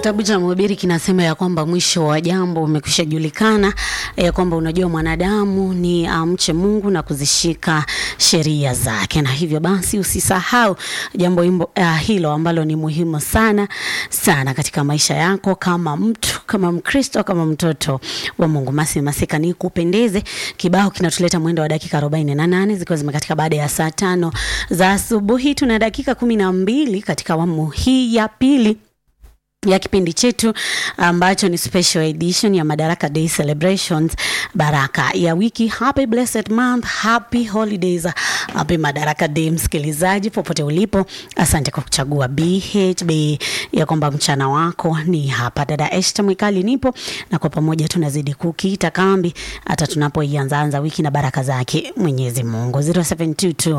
Kitabu cha Mhubiri kinasema ya kwamba mwisho wa jambo umekwisha julikana, ya kwamba unajua mwanadamu ni amche Mungu na kuzishika sheria zake, na hivyo basi usisahau jambo himbo, uh, hilo ambalo ni muhimu sana sana katika maisha yako kama mtu, kama Mkristo, kama mtoto wa Mungu. Masi Masika, ni kupendeze kibao kinatuleta mwendo wa dakika 48 zikiwa zimekatika baada ya saa tano za asubuhi. Tuna dakika kumi na mbili katika awamu hii ya pili ya kipindi chetu ambacho ni special edition ya Madaraka Day celebrations, baraka ya wiki. Happy blessed month, happy holidays, happy Madaraka Day. Msikilizaji popote ulipo, asante kwa kuchagua BHB ya kwamba mchana wako ni hapa. Dada Esther Mwikali nipo na kwa pamoja tunazidi kukita kambi hata tunapoianza anza wiki na baraka zake Mwenyezi Mungu. 0722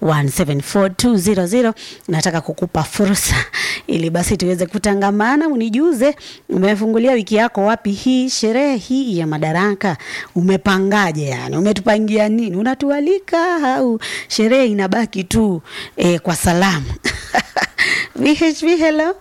174 nataka kukupa fursa ili basi tuweze kutangamana maana unijuze umefungulia wiki yako wapi hii sherehe hii ya madaraka umepangaje yani umetupangia nini unatualika au sherehe inabaki tu eh, kwa salamu VHV hello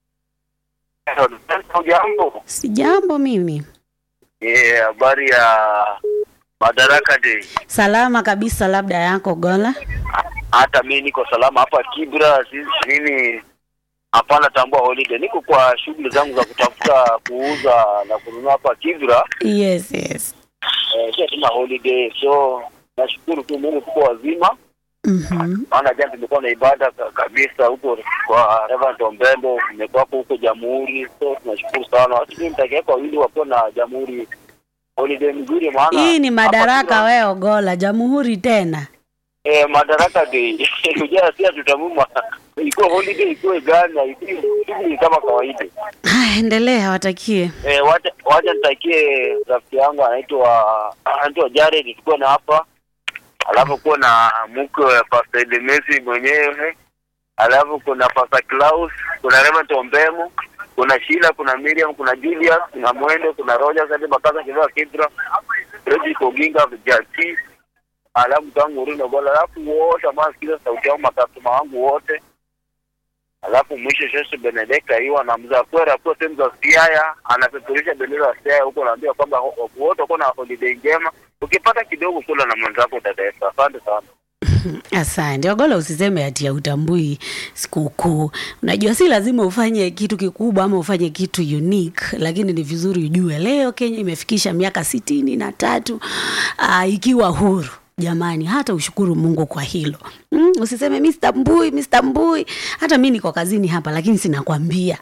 Jambo. si jambo mimi Yeah, habari ya Madaraka Day. salama kabisa labda yako gola Hata mimi niko salama hapa Kibra, si- mimi hapana tambua holiday. Niko kwa shughuli zangu za kutafuta kuuza na kununua hapa Kibra. yes yes Eh, sio tuna holiday. So nashukuru tu Mungu tuko wazima. Mhm. Maana jana tumekuwa na ibada ka- kabisa huko kwa Reverend Ombembo, nimekuwa hapo huko Jamhuri. So tunashukuru sana. Watu mimi nitakia kwa wili wapo na Jamhuri holiday mzuri maana hii ni hapa madaraka Kibra- we ogola jamhuri tena Eh, Madaraka Day. Unajua si tutamuma. Ilikuwa holiday ikuwe gani na ikuwe shughuli kama kawaida. haya endelea watakie Eh, wacha wacha nitakie rafiki yangu anaitwa anaitwa Jared tuko na hapa. Alafu kuwa na mke wa Pastor Edemesi mwenyewe. Alafu kuna Pastor Klaus, kuna Reverend Ombemo, kuna Sheila, kuna Miriam, kuna Julius, kuna Mwendo, kuna Roger, Sante Bakaza Kiloa Kidra, Reggie Koginga, Jati, alafu tangu Rino Gola, alafu wote ambao sikiza sauti yangu, makastoma wangu wote, alafu mwisho Sheshe Benedekta hiyo anamza kwera kwa sehemu za Siaya, anapeperusha bendera ya Siaya huko, naambia kwamba ho- wote wako na holiday njema. Ukipata kidogo kula na mwenzako dada Esther. Asante sana. Asante Ogola, usiseme ati ya utambui sikukuu. Unajua, si lazima ufanye kitu kikubwa ama ufanye kitu unique, lakini ni vizuri ujue leo Kenya imefikisha miaka sitini na tatu aa, ikiwa huru. Jamani, hata ushukuru Mungu kwa hilo. Mm, usiseme mi sitambui, mi sitambui. Hata mi niko kazini hapa, lakini sinakwambia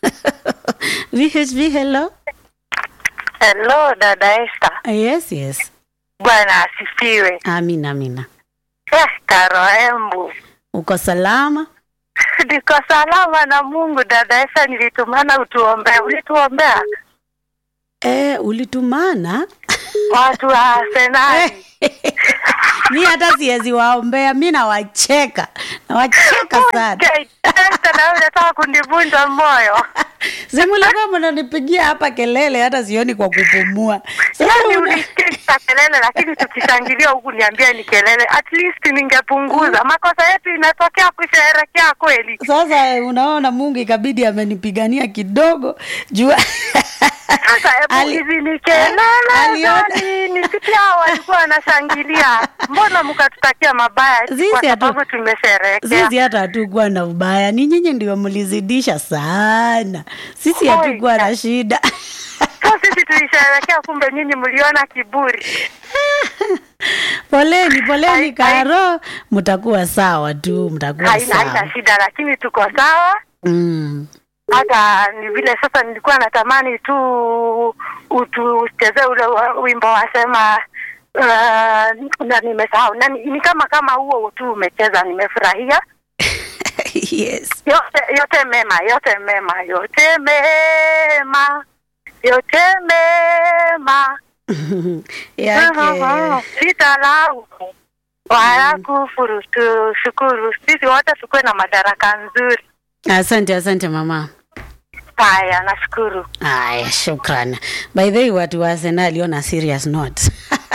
VHV, hello. Hello dada Esther. Yes, yes. Bwana asifiwe. Amina, amina. Eh, Karo Embu. Uko salama? Niko salama na Mungu dada Esther, nilitumana utuombea. Ulituombea Eh, ulitumana watu wa Arsenali. mi hata siwezi waombea, mi nawacheka, nawacheka sana. Okay, Esther, na wewe unataka kunivunja moyo. Simulikuwa mnanipigia hapa kelele, hata sioni kwa kupumua. Sasa Yaani una- ulisikia kelele, lakini tukishangilia huku niambia ni kelele. At least ningepunguza makosa yetu. Inatokea kusherehekea kweli. sasa unaona, Mungu ikabidi amenipigania kidogo jua Sasa hebu Ali- hizi ni kelele aliona- gani? Nisikia hao walikuwa wanashangilia, mbona mkatutakia mabaya Sisi kwa hatu- sababu tumesherehekea? sisi hata hatukuwa na ubaya, ni nyinyi ndio mlizidisha sana. Sisi Oi. hatukuwa na shida. So sisi tulisherehekea, kumbe nyinyi mliona kiburi. Poleni, poleni Hai- Karo, mtakuwa sawa tu, mtakuwa Haina haina sawa. shida, lakini tuko sawa. Mm. Hata ni vile sasa, nilikuwa natamani tu utuchezee ule wa- wimbo wasema uh, na nimesahau na ni, ni kama kama huo tu umecheza, nimefurahia. yes. yote yote mema yote mema yote mema yote mema yake sitalau wala kufuru tu shukuru sisi wote tukuwe na madaraka nzuri asante asante mama haya nashukuru aya shukran by the way watu wa arsenal on a serious note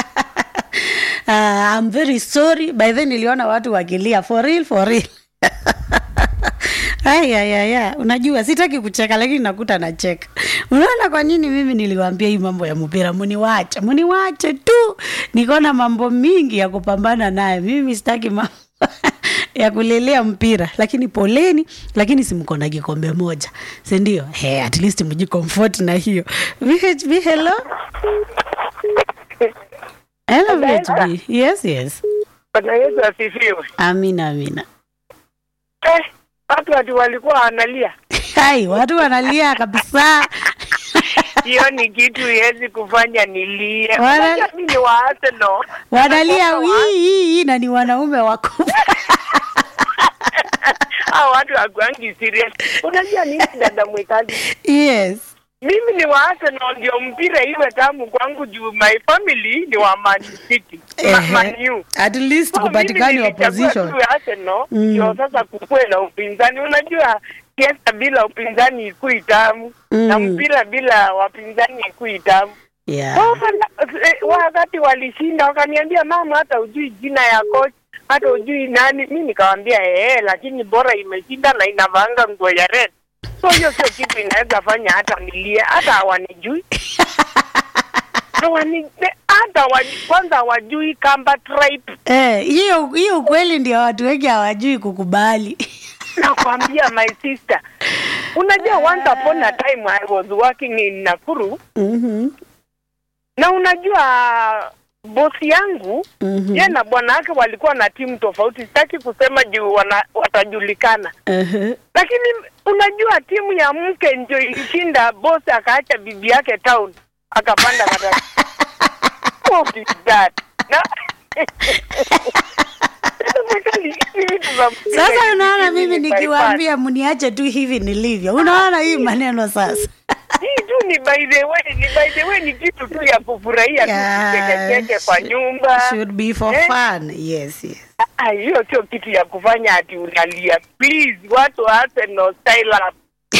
uh, I'm very sorry by then niliona watu wakilia for real for real Ayayaya, unajua sitaki kucheka lakini nakuta nacheka. Unaona kwa nini mimi niliwaambia hii mambo ya mpira, muniwache, muniwache tu. Niko na mambo mingi ya kupambana naye. Mimi sitaki mambo ya kulelea mpira, lakini poleni, lakini si mko na kikombe moja, si ndio? He, at least mjikomfort na hiyo. VHB, hello. Hello VHB. Yes, yes. Bwana Yesu asifiwe. Amina, amina. Eh, watu ati walikuwa wanalia. Hai, watu wanalia kabisa. Hiyo ni kitu iwezi kufanya nilie. Wana- Unajua mimi ni wa Arsenal. Wanalia Watoto wa- hii hii hii na ni wanaume wakubwa. Hao watu hakuangi serious. Unajua nini dada mwekazi? Yes. Mimi ni wa Arsenal ndio mpira iwe tamu kwangu juu my family ni wa Man City. Ma, Man Ehe. U. At least So, kupatikani mimi nilichagua opposition. tu Arsenal Mm. ndio sasa kukuwe na upinzani. Unajua siasa bila upinzani ikui tamu Mm. na mpira bila wapinzani ikui tamu. Yeah. Sasa eh, wakati walishinda wakaniambia, mama, hata ujui jina ya coach, hata ujui nani. Mi nikawambia ee, lakini bora imeshinda na inavaanga nguo ya red. So hiyo sio kitu inaweza fanya hata nilie, hata hawanijui hawani hata wa, kwanza hawajui kamba tribe. Eh, hiyo hiyo ukweli ndio watu wengi hawajui kukubali. Nakwambia my sister, unajua once upon a time I was working in Nakuru Mhm. na unajua bosi yangu Mhm. ye na bwana wake walikuwa na timu tofauti. Sitaki kusema juu wana, watajulikana, Ehe. lakini unajua timu ya mke ndio ilishinda. Bosi akaacha bibi yake town akapanda matatu. What is that? Na Sasa unaona mimi nikiwaambia mniache tu hivi nilivyo. Unaona hii maneno sasa. hii tu ni by the way, ni by the way, ni kitu tu ya kufurahia tu, Yeah. kuchekecheke kwa nyumba. Should be for Eh? fun. Yes, yes. Ah, hiyo sio kitu ya kufanya ati unalia. Please, watu wa Arsenal style up.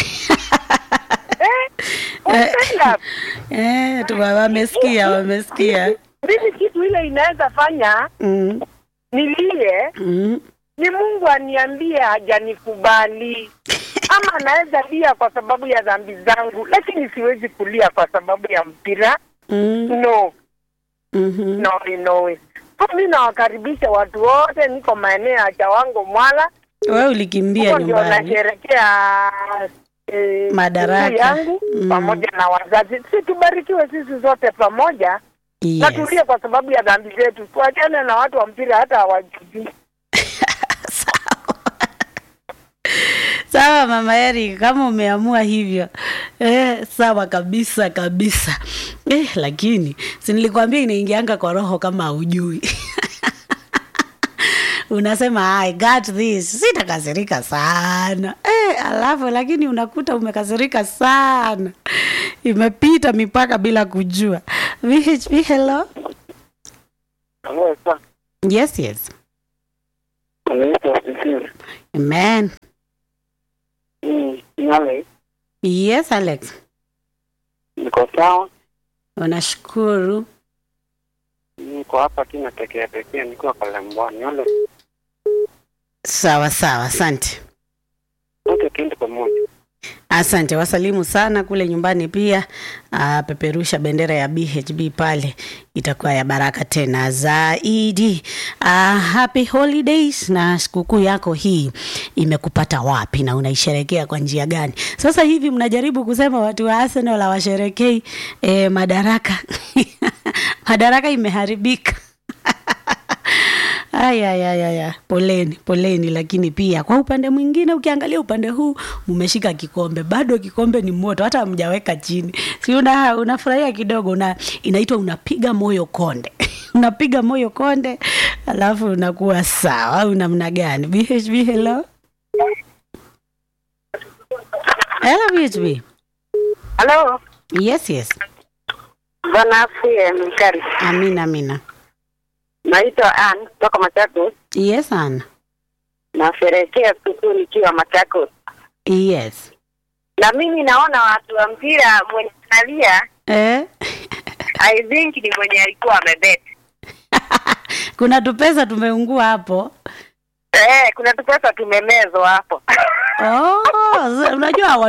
eh? wa style up. Eh, tu wamesikia, wamesikia. Mimi kitu ile inaweza fanya Mm. nilie Mm. ni Mungu aniambie hajanikubali, ama anaweza lia kwa sababu ya dhambi zangu, lakini siwezi kulia kwa sababu ya mpira. Mm. No, Mhm. no, no. So mi nawakaribisha watu wote, niko maeneo ya Chawango Mwala, Wewe ulikimbia huko ndio nyumbani. nasherekea eh, Madaraka. siku yangu Mm. pamoja na wazazi. Si tubarikiwe sisi zote pamoja na Yes. tulie kwa sababu ya dhambi zetu, tuachane na watu wa mpira hata hawajui. Sawa mama Eric, kama umeamua hivyo eh, sawa kabisa kabisa eh, lakini si nilikwambia inaingianga kwa roho kama hujui unasema I got this, sitakasirika sana eh, alafu lakini unakuta umekasirika sana, imepita mipaka bila kujua. VHP, hello. Yes, yes. Amen. Yes, Alex. Niko sawa, Unashukuru. niko hapa tu natekea tekea, nikiwa Kalembwani. Wale Sawa sawa, asante. wote tuende pamoja. Asante, wasalimu sana kule nyumbani pia. Uh, peperusha bendera ya BHB pale, itakuwa ya baraka tena zaidi. Uh, happy holidays na sikukuu yako hii imekupata wapi na unaisherekea kwa njia gani? Sasa hivi mnajaribu kusema watu wa Arsenal hawasherekei eh, madaraka madaraka imeharibika. Aya, aya, aya, aya. Poleni, poleni, lakini pia kwa upande mwingine ukiangalia upande huu mmeshika kikombe, bado kikombe ni moto, hata hamjaweka chini. Si una unafurahia kidogo, una inaitwa unapiga moyo konde unapiga moyo konde, alafu unakuwa sawa au namna gani? BHB, hello hello BHB. Halo, Yes, yes. bwana afie mkari. Amina, amina. Naitwa Ann kutoka Machakos. Yes, Anna. Nasherehekea sikukuu nikiwa Machakos, Yes. na mimi naona watu wa mpira mwenye analia Eh? I think ni mwenye alikuwa amebet. Kuna tupesa tumeungua hapo. Eh, kuna tupesa tumemezwa hapo. Oh, unajua